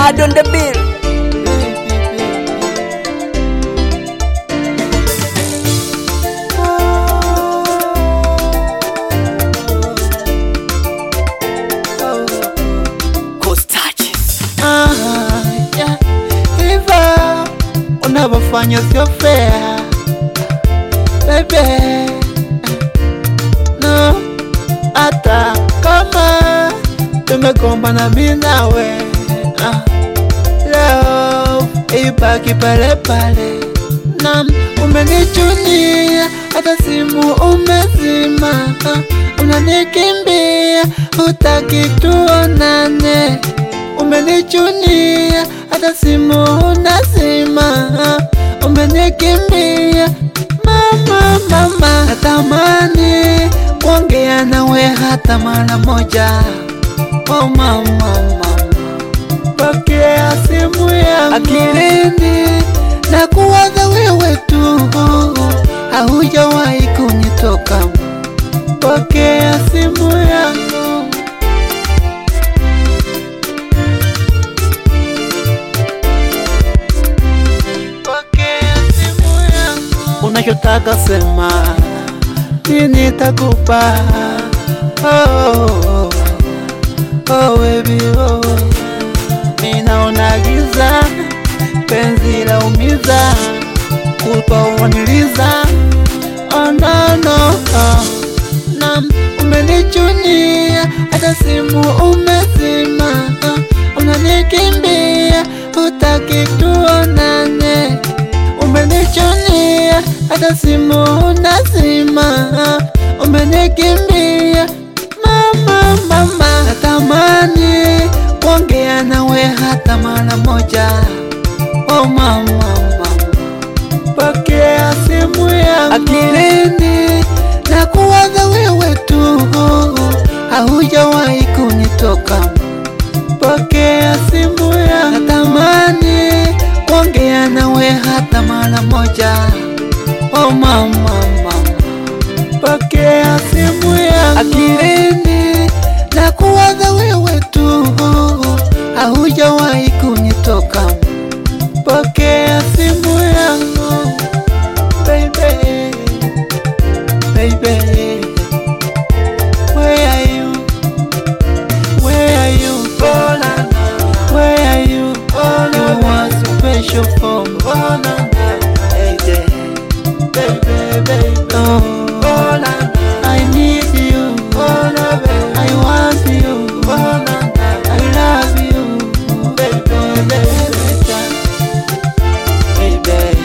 Mad on the bill. Ghost touches. Ah, yeah. Hivyo unavyofanya sio fair baby, no, hata kama tumegombana mimi nawe ah, leo ibaki pale pale, na umenichunia hata simu umezima, ah, unanikimbia hutaki tuonane, umenichunia hata simu unazima, ah, umenikimbia mama, mama, natamani kuongea nawe hata mara moja. Oh mama, mama, pokea simu yangu akilini na kuwaza wewe tu, haujawahi kunitoka. Pokea simu yangu Pokea simu yangu. Unachotaka sema, mimi nitakupa. Oh, oh, oh, baby, oh. Mimi naona giza, penzi la umiza, kupa uaniliza. Oh, no, no, oh. Na umenichunia, hata simu umezima, oh. unanikimbia, hutaki tuonane umenichunia hata simu unazima, umenikimbia mama, mama, natamani kuongea nawe hata mara moja. Oh mama, mama, pokea simu yangu akilini na kuwaza wewe tu, haujawahi kunitoka. Pokea simu yangu, natamani kuongea nawe hata mara moja. Oh mama, mama, pokea simu yangu akilini na kuwaza wewe tu, haujawahi kunitoka. Pokea simu yangu baby, baby, where are you? Where are you? Oh, na, na. Where are you? Oh, no, you are special for me. Oh, na, na. Hey, there. Baby, baby. Oh, oh, na, na. I need you. Oh, no, baby. I want you. Oh, na, na. I love you. Baby, baby. Baby.